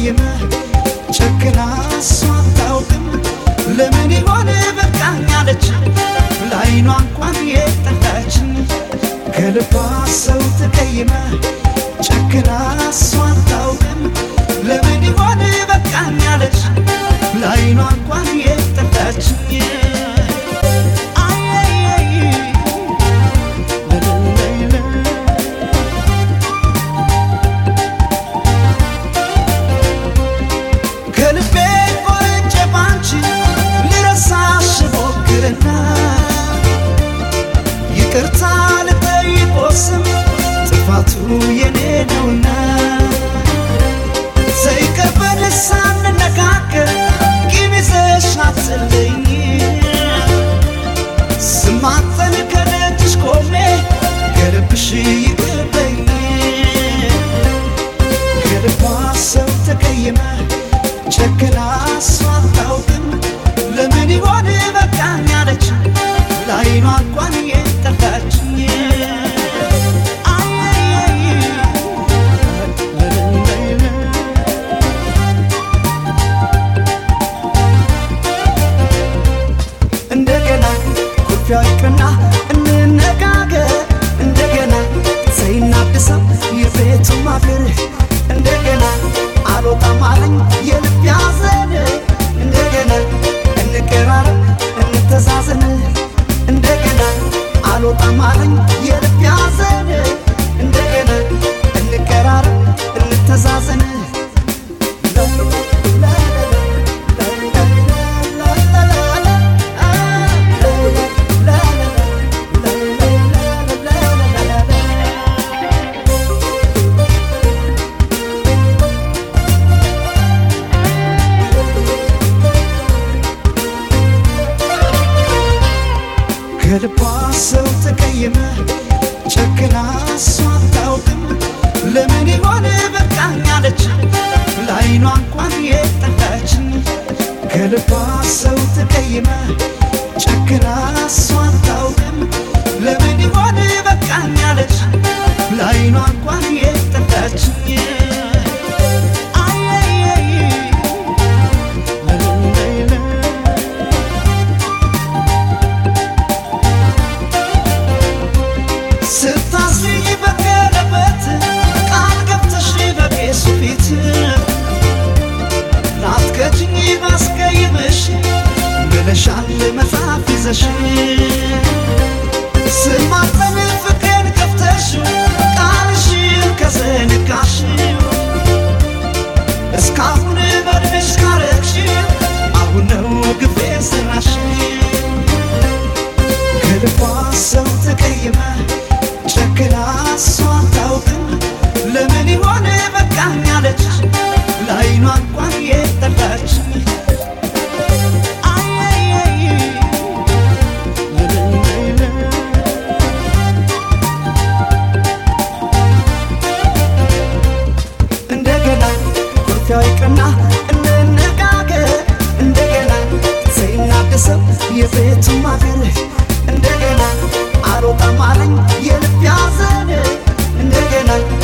ተቀይመ ጨክና እሷ አታውቅም ለምን ይሆን በቃኝ አለች ለአይኗ እንኳን የጠላችን ከልቧ ሰው ተቀይመ ጨክና እሷ አታውቅም ለምን ይሆን በቃኝ አለች ለአይኗ እንኳን የጠላችን ከልቤ ቆርጬ ባንቺ ልረሳሽ ሞክርና ይቅርታ ልጠይቅ ስም ጥፋቱ የኔ ነውና ዘይቀበል ሳንነጋገር ቂም ይዘሽ አትለኝ ስማጠን ከደጅሽ ቆሜ ከልብሽ ይቅር በይኝ ከልቧ ሰው ተቀይመ ጨክና እሷ አታውቅም ለምን ይሆን በቃኝ አለች ለአይኗ እንኳን የጠላችኝ እንደገና ኩርፊያ ይቅርና እንነጋገር እንደገና ዘይናድሰው የቤቱ ማገር እንደገና አልወጣም አለኝ የልብ ያዘን እንደገና እንቀራረብ እንተዛዘን እንደገና አልወጣም አለኝ የልብ ያዘን እንደገና እንቀራረብ እንተዛዘን ከልቧ ሰው ተቀየመ ጨክና እሷ አታውቅም ለምን ይሆን በቃኝ አለች ለአይኗ እንኳን የጠላችን ከልቧ ሰው ተቀየመ ጨክና እሷ አታውቅም ለምን ይሆን በቃኝ አለች ለአይኗ እንኳን የጠላችን ስታስሪኝ በቀለበት ቃል ገብተሽ በቄሱ ፊት ላትከጅኝ ባስቀይምሽ ብለሻል መጽሐፍ ይዘሽ ስማጠን ፍቅሬን ከፍተሽ ቃልሽን ከዘነጋሽ እስካሁን በድንሽ ካረግሽ አሁን ነው ግፌ ሰራሽ ከልቧ ሰው ተቀይመ ጨክና እሷ አታውቅም ለምን ይሆን በቃኝ አለች ለአይኗ እንኳን የጠላች እንደገና ኩርፊያ ይቅርና እንነጋገር እንደገና ዘይናደሰው የቤቱ ማገር እንደገና አልወጣም አለኝ የልብ ያዘን እንደገና